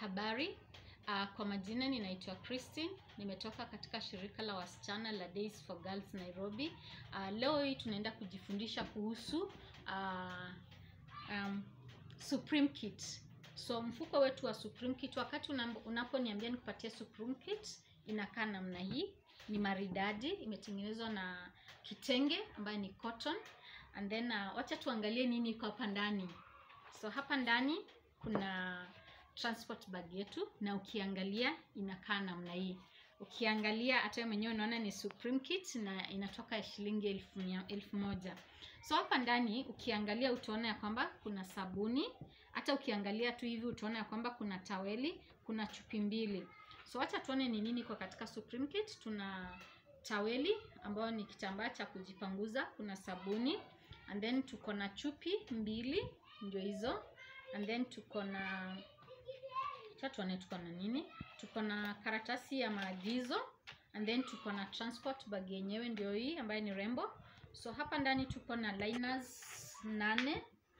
Habari, uh, kwa majina ninaitwa Christine, nimetoka katika shirika la wasichana la Days for Girls Nairobi. Uh, leo hii tunaenda kujifundisha kuhusu uh, um, Supreme Kit. So mfuko wetu wa Supreme Kit, wakati una- unaponiambia nikupatie Supreme Kit, inakaa namna hii. Ni maridadi, imetengenezwa na kitenge ambayo ni cotton. And then uh, wacha tuangalie nini iko hapa ndani. So hapa ndani kuna transport bag yetu na ukiangalia inakaa namna hii. Ukiangalia hata wewe mwenyewe unaona ni Supreme Kit na inatoka shilingi elfu mia- elfu moja. So hapa ndani ukiangalia utaona ya kwamba kuna sabuni, hata ukiangalia tu hivi utaona ya kwamba kuna taweli, kuna chupi mbili. So acha tuone ni nini kwa katika Supreme Kit. Tuna taweli ambayo ni kitambaa cha kujipanguza, kuna sabuni and then tuko na chupi mbili ndio hizo and then tuko na acha tuone tuko na nini tuko na karatasi ya maagizo and then tuko na transport bag yenyewe ndio hii ambayo ni rembo so hapa ndani tuko na liners nane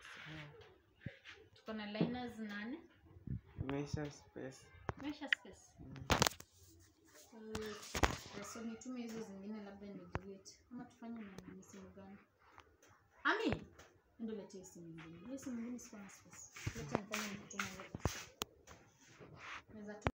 tuko na liners nane Measure space. Measure space so, so nitume hizo zingine labda ni delete ama tufanye na ni simu gani ami ndo lete hiyo simu nyingine hiyo simu nyingine siko na space leta nifanye nikutuma yote naweza tu